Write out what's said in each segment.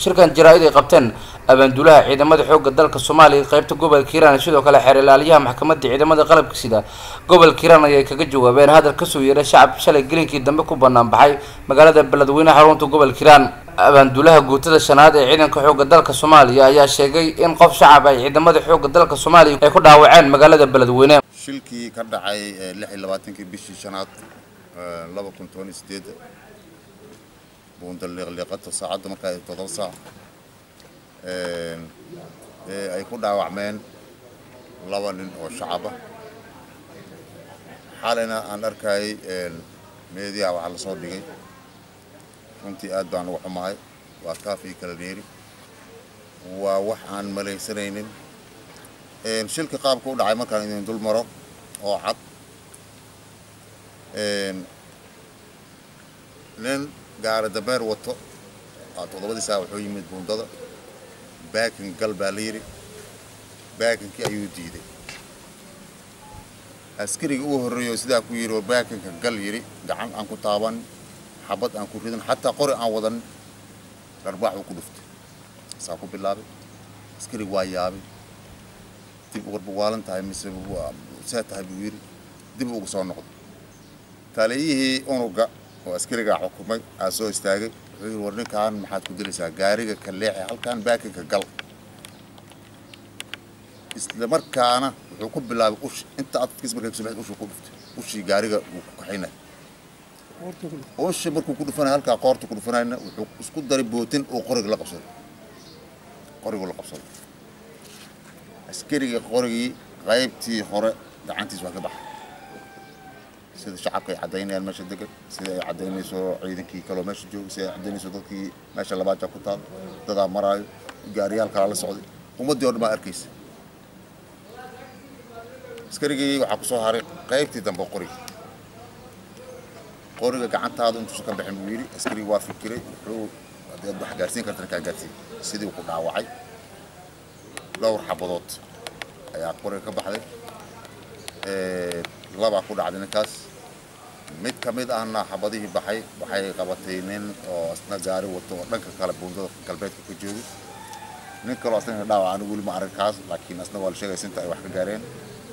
shirkan jaraa-id ay qabteen abaanduulaha ciidamada xoogga dalka soomaaliya qeybta gobolka hiiraan sidoo kale xeer ilaaliyaha maxkamadda ciidamada qalabka sida gobolka hiiraan ayay kaga jawaabeen hadal kasoo yeedhay shacab shalay gelinkii dambe ku banaan baxay magaalada beledweyne xarunta gobolka hiiraan abaanduulaha guutada shanaad ee ciidanka xoogga dalka soomaaliya ayaa sheegay in qof shacab ay ciidamada xoogga dalka soomaaliya ay ku dhaawaceen magaalada beledweyne shilkii ka dhacay lix iyo labaatankii bishii shanaad laba kun toban iyo sideed buunda liiqliiqata saacadda markaa ay todoba saac ee ay ku dhaawacmeen laba nin oo shacaba xalayna aan arkayay meediyaha waxaa lasoo dhigay runtii aad baan uga xumahay waa kaafii kala dheeri waa wax aan malaysanaynin shilka qaabka u dhacay markaan idin dul maro oo cad nin gaari dameer wato toddobadii saa wuxuu yimid buundada baakin gal baa la yidhi baakinkii ayuu diiday askariga uu horreeyo sidaa ku yidhi oo baakinka gal yidhi gacan aan ku taaban xabad aan ku ridan xataa qori aan wadan dharbaax uu ku dhuftay saa ku bilaabay askariga waa yaabay dib warba waalan tahay mise see tahay buu yidhi dib ugu soo noqday taliyihii unuga oo askarigaa xukumay aa soo istaagay wuxuu yidhi war ninkaan maxaad ku dilaysaa gaariga ka leexi halkaan baakinka gal isla markaana wuxuu ku bilaabay ushi inta adkiis markay kasoo baxday ushuu ku dhuftay ushii gaariga wuu ku kaxaynay ushi markuu ku dhufanaya halkaa qoorta ku dhufanayna wuxuu isku daray bootin uu qoriga la qabsaday qoriguu la qabsaday askariga qorigii qaybtii hore gacantiis waa ka baxay sida shacabka ay caddaynayaan meesha degan sida ay caddaynayso ciidankii kaloo meesha jooga sida ay caddaynayso dadkii meesha labaaja ku taal dadaa maraayo gaariyaal kalaa la socday ummaddii oo dhan baa arkaysa askarigii waxaa ku soo haray qaybtii dambe qoriga qoriga gacantaada intuusan ka bixin buu yidhi askarigii waa fikiray wuxuu haddii aad wax gaarsiin kartana kaa gaarsiin sidii ku dhaawacay dhowr xabadood ayaa qoriga ka baxday labaa ku dhacday ninkaas mid ka mid ahna xabadihii baxay waxay qabatay nin oo isna gaari wato oo dhanka kale buundada galbeedka ka joogay nin kaloo asna dhaawac anigu weli ma arag kaas laakiin asna waa la sheegay sinta ay wax ka gaareen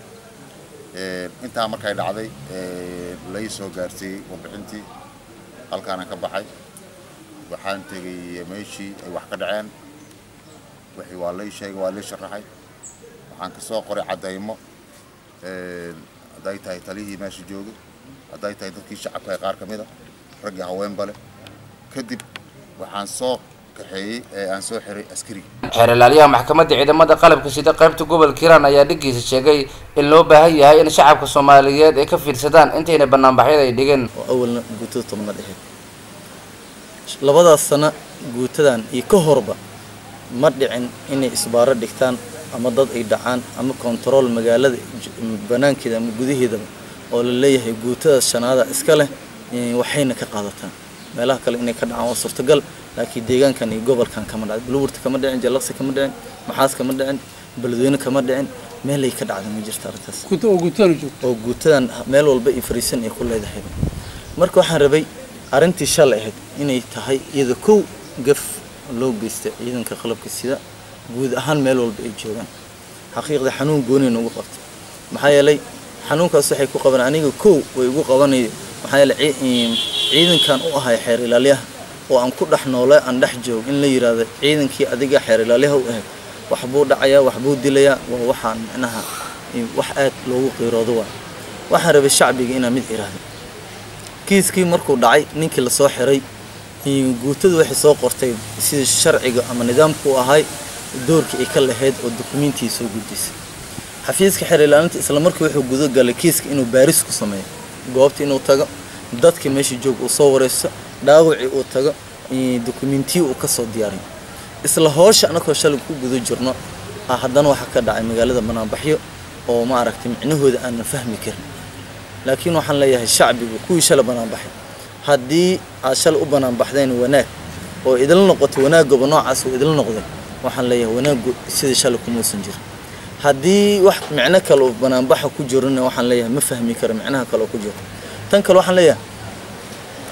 intaa markay dhacday lai soo gaarsiiyey warbixintii halkaana ka baxay waxaan tegay meeshii ay wax ka dhaceen wixii waa lay sheegay waa lay sharaxay waxaan ka soo qoray caddaymo hadday tahay taliyihii meesha joogay hadday tahay dadkii shacabka qaar ka mid a raggii haweenba leh kadib waxaan soo kaxeeyey ee aan soo xiray askariga xeer ilaaliyaha maxkamadda ciidamada qalabka sida qaybta gobolka hiiraan ayaa dhiggiisa sheegay in loo baahan yahay in shacabka soomaaliyeed ay ka fiirsadaan intayna banaanbaxyada ay dhigeen oo awalna guutada tobnaad ahayd labadaas sana guutadan iyo ka horba ma dhicin inay isbaaro dhigtaan ama dad ay dhacaan ama kontarool magaalada banaankeeda ama gudaheedaba oo la leeyahay guutada shanaada iska leh waxayna ka qaadataan meelaha kale inay ka dhacaan waa suurtagal laakiin deegaankan iyo gobolkan kama dhacin buluburta kama dhicin jallaqsi kama dhicin maxaas kama dhicin beledweyne kama dhicin meelay ka dhacda ma jirta arrintaas oo guutadan meel walba iyo fariisan ay ku leedahay marka waxaan rabay arrintii shalay ahayd inay tahay iyada kow gaf loo geysta ciidanka qalabka sida guud ahaan meel walba ay joogaan xaqiiqda xanuun gooni nagu qabtay maxaa yeelay xanuunkaas waxay ku qaban aniga kow way igu qabanay maxaa yeelay ciidankan u ahay xeer ilaalyaha oo aan ku dhex noolay aan dhex joog in la yidhaahdo ciidankii adiga xeer ilaalyaha u ahayd waxbuu dhacayaa waxbuu dilayaa waa waxaan micnaha wax aad loogu qiiroodo waa waxaan rabay shacbiga inaan mid iraahdo kiiskii markuu dhacay ninkii lasoo xiray guutadu waxay soo qortay sida sharciga ama nidaamku u ahay doorkii ay ka lahayd oo dukumiintii soo gudisay xafiiska xeer ilaalinta isla markii wuxuu gudagalay kiiska inuu baaris ku sameeyo goobta inuu tago dadkii meesha jooga uu soo wareysto dhaawacii uu tago dukumiintiyi uu kasoo diyaariyo isla hoosha anakoo shalay ku guda jirno haddana waxaa ka dhacay magaalada banaanbaxyo oo ma aragtay micnahooda aanan fahmi karin laakiin waxaan leeyahay shacbigu kuwii shalay banaanbaxay haddii aad shalay u banaanbaxdeen wanaag oo idil noqotay wanaagaba noocaas uu idil noqday waxaan leeyahay wanaagu sidii shalay kumuusan jirin haddii wax micno kale oo banaanbaxa ku jirona waxaan leeyahay ma fahmi karo micnaha kale oo ku jiro tan kale waxaan leeyahay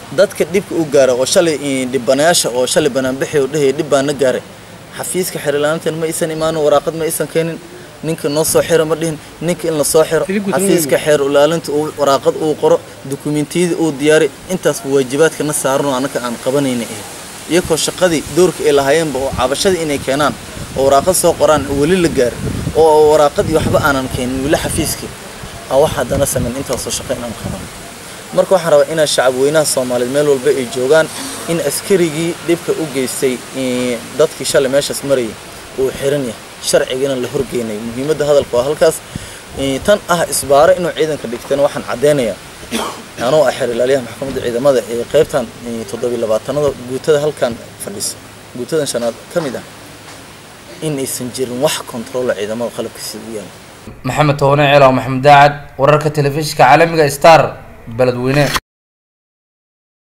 dadka dhibka u gaara oo shalay dhibanayaasha oo shalay banaanbixi oo dhehaya dhib baana gaaray xafiiska xerilaalintan ma aysan imaanin waraaqad ma aysan keenin ninka noo soo xiro ma dhihin ninka in la soo xiro xafiiska xeer ilaalinta uu waraaqad uu qoro dukumentiyada uu diyaari intaasba waajibaadkana saarano annaka aan qabanayna eh iyakoo shaqadii doorka ay lahaayeenba oo cabashadii inay keenaan oo waraaqad soo qoraan weli la gaari oo waraaqadii waxba aanan keenin weli xafiiskii aan wax haddana samayn intaasoo shaqo inaan qaban marka waxaan rabaa inaa shacab weynaha soomaaliyeed meel walba ay joogaan in askarigii dhibka u geystay dadkii shalay meeshaas marayay uu xiran yahay sharcigana la horgeynay muhiimadda hadalka waa halkaas tan ah isbaaro inuu ciidanka dhigteen waxaan caddeynayaa anoo ah xeer ilaaliyaha maxkamadda ciidamada ee qaybtan toddobiy labaatanada guutada halkan fadhisa guutadan shanaad ka mid ah in aysan jirin wax controola ciidamada qalabka sida u yaala maxamed toone ceelaw maxamed daacad wararka telefishinka caalamiga star beledweyne